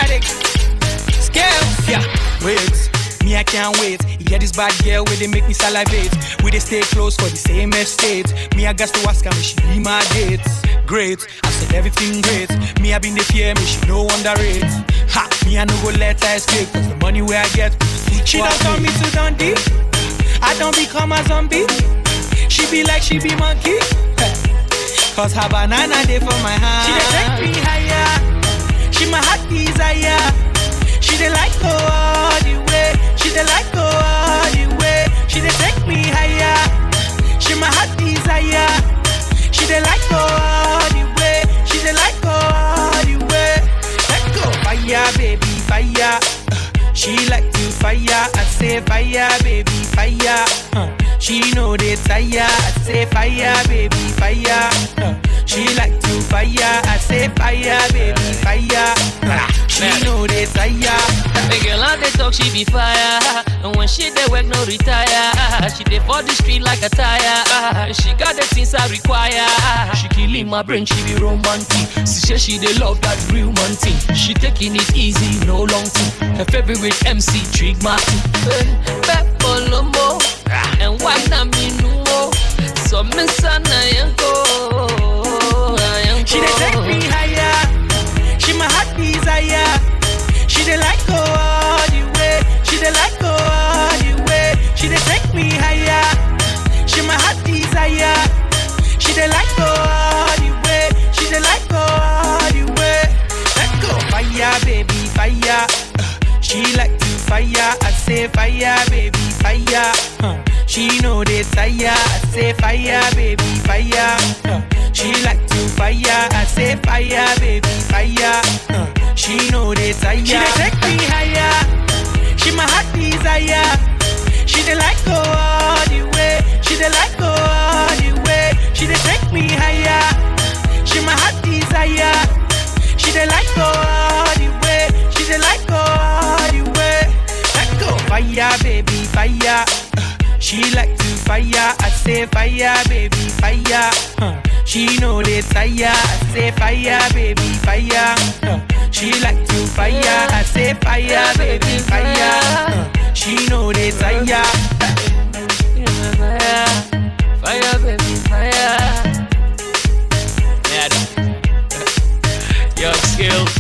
headache. Scales, yeah. Wait, me I can't wait. You get this bad girl where they make me salivate. We they stay close for the same estate. Me I got to ask her, may she be my date. Great, I said everything great. Me I been the fear, me she no underrate. Ha, me I no go let her escape. Cause the money where I get, she don't turn me to Dundee. I don't become a zombie. She be like she be monkey. Cause her banana day for my hand. She dey take me higher. She my heart desire. She dey like go all the way. She dey like go all the way. She dey take me higher. She my heart desire. She dey like go all the way. She dey like go all the way. Let go fire, baby, fire. Uh, She like to fire. I say fire, baby, fire. Uh, She know they tire. I say fire, baby, fire. Uh, She like to fire. I say fire, baby, fire. Uh, She know they tire. The girl out they talk, she be fire. And when she dey work, no retire. She dey for the street like a tire. She got the things I require. She killing my brain, she be romantic. She say she dey love that real man thing. She taking it easy, no long thing. Her favorite MC, Trig Martin. Peppo Lomo. And why not me no more? So me sana yanko. She dey take me higher. She my heart desire. She dey like go all the way. She dey like go all the way. She dey take me higher. She my heart desire. She dey like go all the way. She dey like go all the way. Let go fire, baby, fire. Uh, She like to fire. I say fire, baby, fire. Uh, She know they tire. I say fire, baby, fire. Uh, She like to fire. I say fire, baby, fire. Uh, She know they tire. She dey take me higher. She my heart desire. She dey like go all the way. She dey like go all the way. She dey take me higher. She my heart desire. She dey like go all the way. She dey like go all the way. Let go fire, baby, fire. Uh, She like to fire. I say fire, baby, fire. Uh, She know they tire. I say fire, baby, fire. Uh, She like to fire. I say fire, baby, fire. Uh, She know they tire. Fire, fire, baby, fire. Yeah, Young skill.